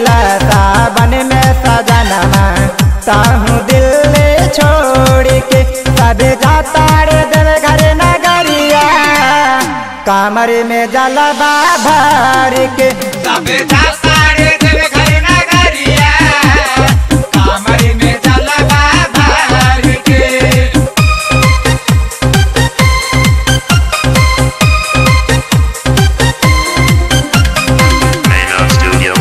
गईला सावन में सजनमा ताहू दिल छोड़ के सब जाता रे देव घर नगरिया कामर में जलबा भर के सब जाता रे देव घर नगरिया कामर में जलवा भर के Main Studio.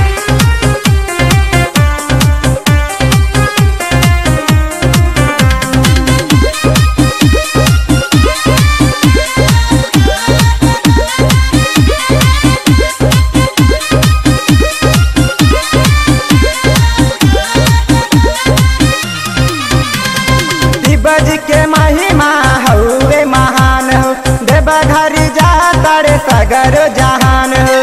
दिबज के महिमा हौवे महान हो देव घर जाता रे सगर जहान हो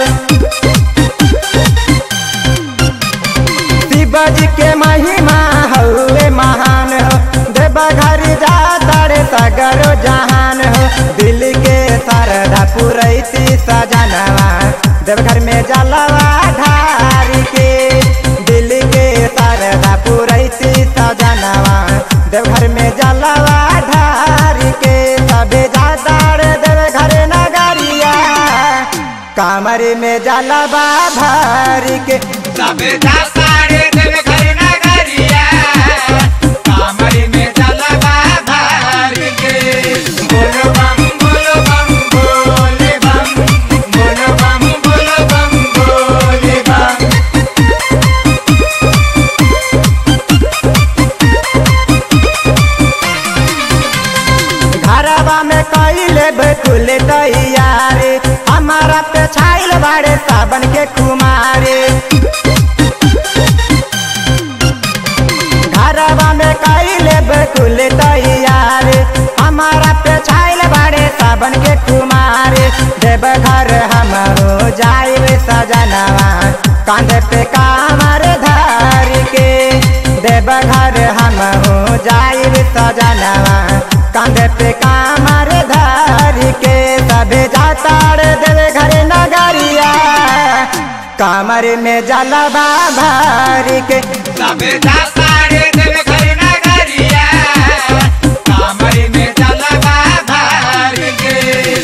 शिवज के महिमा हौवे महान हो देव घर जाता रे सगर जहान हो दिल के सरधा पुरैती सजनवा देवघर में जलवा ढार के दिल के सरधा पुरैती सजनवा देवघर में जलवा ढार के सबे जाता रे देवघर नगरिया कामर में जलवा भर के सब जाता रे देव घर नगरिया कामर में जलवा भर के बोलो बम बोलो बम बोले बम बोलो बम बोलो बम बोले बम घरवा में कैले बेकुल तैयारे हमारा पे छाइल बाड़े सावन के कुमारे घरवा में कैले बेकुल तैयारे हमारा पे छाइल बाड़े सावन के कुमारे देव घर हमरो जाइब सजनवा कांधे पे कामर धर के देव घर हम हो जाइब सजनवा कांधे पे कामर धर के सबे जाता रे देव घर नगरिया कामर में जलवा भर के सब जाता रे देव घर नगरिया कामर में जलवा भर के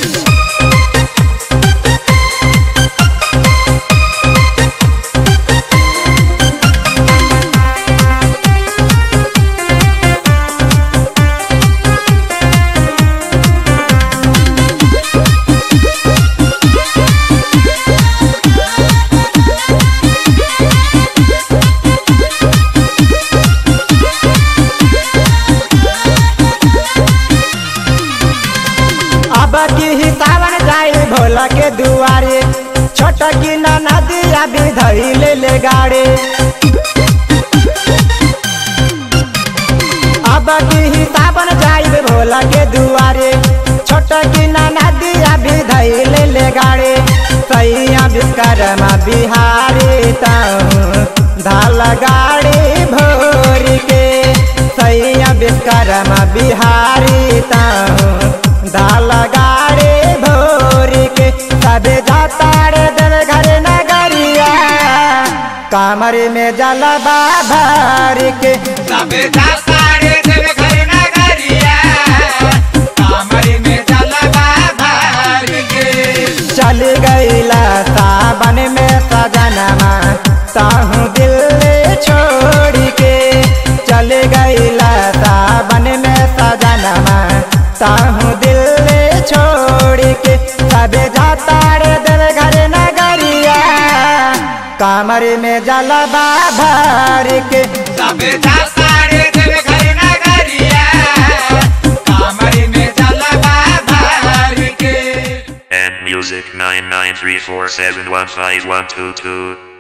अब की ही सावन जाई भोला के दुआरे छोट की ना नदिया भी धैले ले गाड़े अब की ही सावन जाई भोला के दुआरे छोट की ना नदिया भी धैले ले गाड़े सैया विश्वकर्मा बिहारी ताऊ धाल गाड़ी भोर के सैया विश्वकर्मा बिहारी ताऊ दाल गाड़ी भोर के सबे जाता रे देव घर नगरिया कामर में जलबा भर के सब जाता रे देव घर नगरिया कामर में जलवा भर के चल गईला सावन में सजनमा ताहू दिल छोड़ के चल गईला सावन में सजनमा ताहू दिल छोड़ के सबे जाता रे देव घर नगरिया कामर में जलबा भर के सब जाता रे देव घर नगरिया कामर में जलवा भर के And music 99347151222.